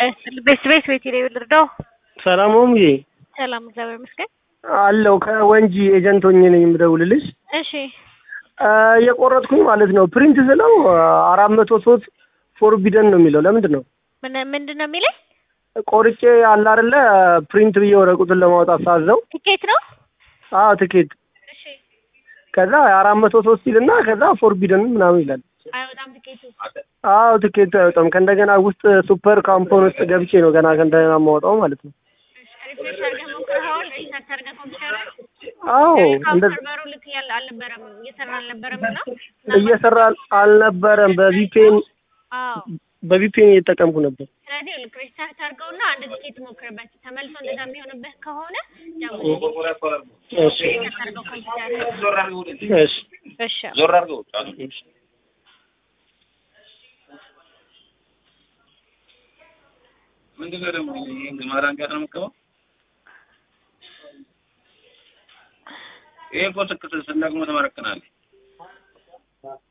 ቤት ቤት ቤት ነው ልርዳው። ሰላም ሆምዬ ሰላም እግዚአብሔር ይመስገን። አለው ከወንጂ ኤጀንት ሆኜ ነኝ የምደውልልሽ። እሺ የቆረጥኩኝ ማለት ነው ፕሪንት ስለው አራት መቶ ሶስት ፎርቢደን ነው የሚለው ለምንድን ነው? ምን ምንድን ነው የሚለኝ? ቆርጬ አለ አይደለ ፕሪንት ብዬ ወረቀቱን ለማውጣት ሳዘው ትኬት ነው። አዎ ትኬት እሺ ከዛ አራት መቶ ሶስት ይልና ከዛ ፎርቢደን ምናምን ይላል። አይወጣም ትኬቱ። አዎ ትኬቱ አይወጣም። ከእንደገና ውስጥ ሱፐር ካምፖን ውስጥ ገብቼ ነው ገና ከእንደገና የማወጣው ማለት ነው። ሪፍሬሽ አድርገህ ሞክረኸዋል? ሪስታርት አድርገህ ኮምፒውተር አዎ እንደ ሰርቨሩ ልክ ያለ አልነበረም እየሰራ አልነበረም እና እየሰራ አልነበረም። በቪፒኤን አዎ በቪፒኤን እየተጠቀምኩ ነበር። ስለዚህ ልክ ሪስታርት አድርገውና አንድ ትኬት ሞክርበት። ተመልሶ እንደዛ የሚሆንብህ ከሆነ ደውል። እሺ ሪስታርት አድርገው ኮምፒውተር። እሺ እሺ ዞር አድርገው እሺ ምንድን ነው ደግሞ ይሄን ግማራን ጋር ነው የምትገባው? ይሄ እኮ ትክክል ስናቅሙ ተመረክናል።